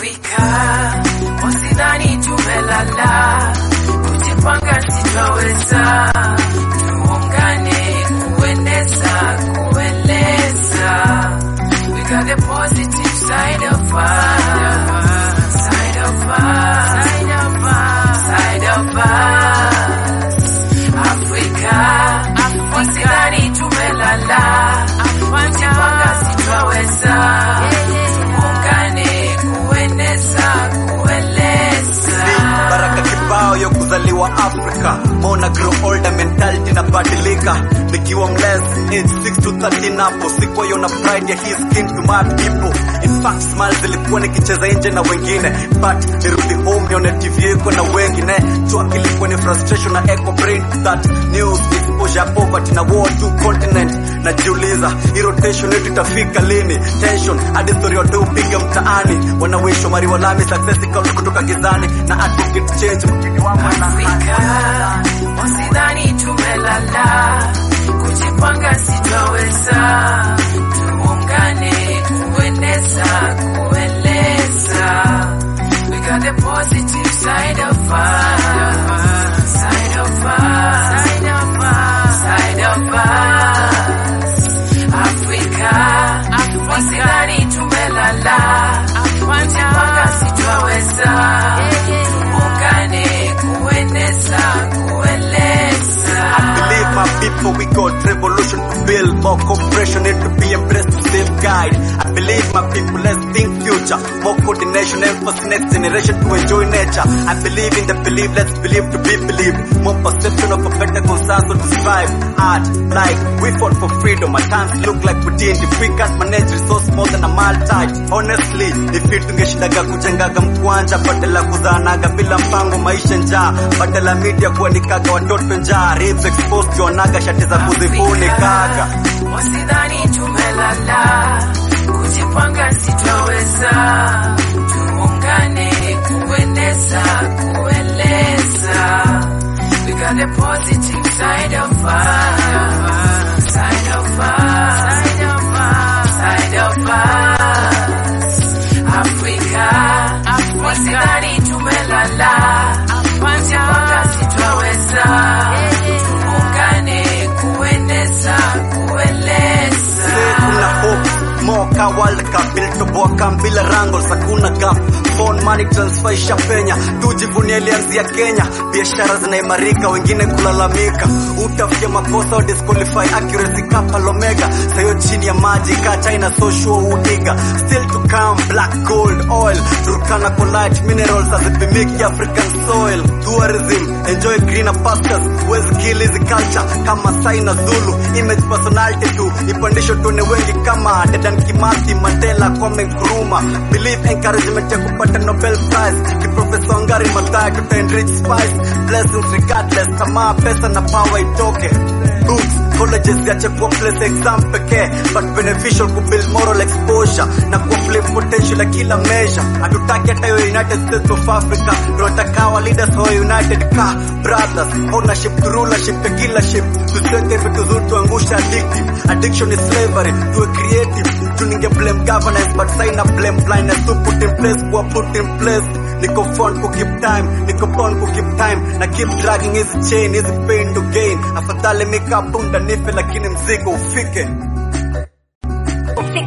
Afrika, usidhani tumelala, kujipanga sitaweza, tuungane kueneza, kueleza. We got the positive side of us, side of us, side of us, side of us. Afrika, usidhani tumelala, kujipanga sitaweza, tuungane kueneza, kueleza. baraka kibao yo kuzaliwa Afrika, mona grow older, mentality inabadilika. Nikiwa mless age 6 to 13 hapo sikuwa yona pride ya his skin to my people. In fact smiles zilikuwa nikicheza nje na wengine, but nirudi home nione TV iko na wengine. Chua kilikuwa ni frustration na echo brain that news exposure poverty na war two continent. Najiuliza hii rotation yetu itafika lini? Tension hadi story watu upiga mtaani, wanawishwa mari walami success ikawa kutoka gizani na advocate change mkini wangu na Afrika, usidhani tumelala, kujipanga sitaweza, tuungane kueneza, kueleza. We got the positive side of us, side of us, side of us, side of us. Afrika, usidhani tumelala, kujipanga sitaweza, tuungane kueneza, kueleza. believe my people we got revolution to build more cooperation need to be embraced to save guide I believe my people let's think future more coordination emphasis next generation to enjoy nature I believe in the belief let's believe to be believed more perception of a better consensus to strive art like we fought for freedom at times look like we didn't if we can't manage resource more than a multitude honestly if it tungeshindaga kujengaga mkwanja badala kuzanaga bila mpango maisha njaa badala media kuandikaga watoto njaa ribs exposed tuonaga shati za kuzifunikaga Wasidhani tumelala, kujipanga sitaweza, tuungane kueneza, kueleza. We got the positive side of us, side of us, side of us, side of us. Afrika, wasidhani tumelala, kujipanga sitaweza, tuungane kueneza, kueleza. kuna hope moka world cup ilitoboa bila wrangles hakuna gap phone money transfer ishapenya tujivunie ilianzia Kenya biashara zinaimarika wengine kulalamika utafia makosa wa disqualify accuracy kapa lomega sayo chini ya maji ka China social udiga still to come black gold oil Turkana collide minerals azipimiki African soil tourism enjoy greener pastures wezi kill hizi culture kama Sai na Zulu image personality tu ipandisho tuone wengi kama Dedan Kimathi Mandela Kwame Nkrumah believe encouragement ya kupata Nobel Prize ki Professor Wangari Maathai tuta enrich spice blessings regardless tamaa pesa na power itoke books colleges yache kuwa place exam pekee but beneficial ku build moral exposure na ku flip potential ya kila measure hatutaki hata hiyo United States of Africa tunataka wa leaders wa United ka brothers ownership to rulership ya kila ship tusiweke vitu zuri tuangusha addictive addiction is slavery tuwe creative tuninge blame governance but sign up blame blindness to put in place kuwa put in place niko fun ku keep time niko fun ku keep time na keep dragging hizi chain hizi pain to gain afadhali mikapunda nife lakini mzigo ufike